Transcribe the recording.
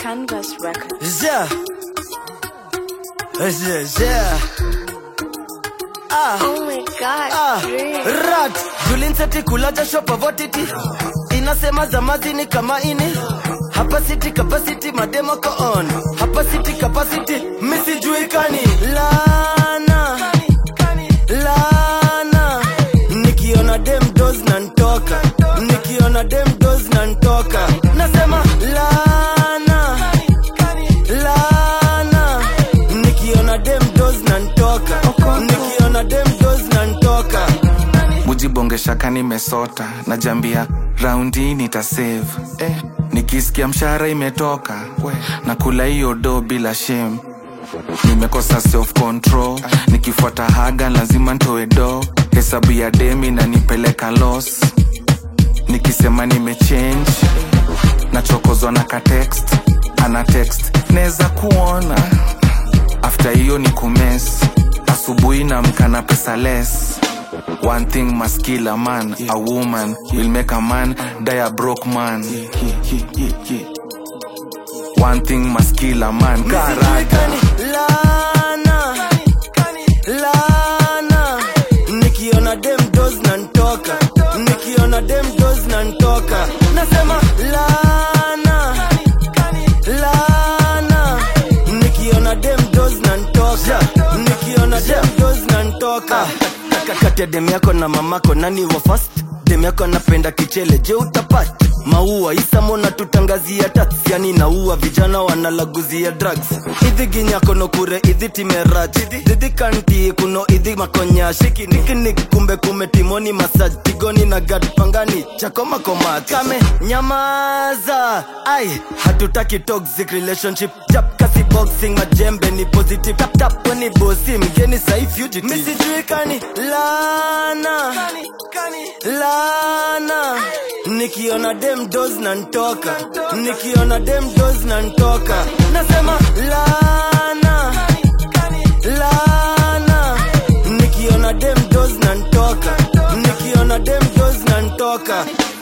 Canvas Records. Yeah. Yeah, yeah. Ah. Oh my god, Ah, Dream. rat julinseti kulaja shopavotiti inasema zamazini kama ini hapa city capacity mademo ko on hapa city capacity misijuikani lana lana nikiona dem dos na ntoka nikiona dem dos na ntoka nasema lana lana nikiona dem dos na ntoka nikiona dem dos na ntoka mujibongesha nimesota najambia raundi nitasave eh, nikisikia mshahara imetoka na kula hiyo do bila shame nimekosa self control nikifuata haga lazima ntoe do hesabu ya demi na nipeleka los nikisema nimechange nachokozwa na katext ana text neza kuona after hiyo ni kumes asubuhi na mkana pesa less One thing must kill a man, a woman will make a man die a broke man. One thing must kill a man, karata. Misijuikani, lana lana nikiona dem dos na ntoka nikiona dem dos na ntoka nasema lana lana nikiona dem dos na ntoka nikiona dem dos na ntoka kati ya dem yako na mamako nani wa fast dem yako anapenda kichele je utapata maua isamona tutangazia tax yani naua vijana wanalaguzia drugs idhi ginyako no kure idhi timerach didhi kanti kuno idhi makonya shiki nikinik kumbe kume timoni masaj tigoni na gad pangani chako makomat kame nyamaza ai hatutaki toxic relationship jap kasi boxing majembe ni positive tap tap weni bosi mgeni sai fugitive misijuikani lana lana nikiona dem dos na ntoka nikiona dem dos na ntoka nasema lana lana nikiona dem dos na ntoka nikiona dem dos na ntoka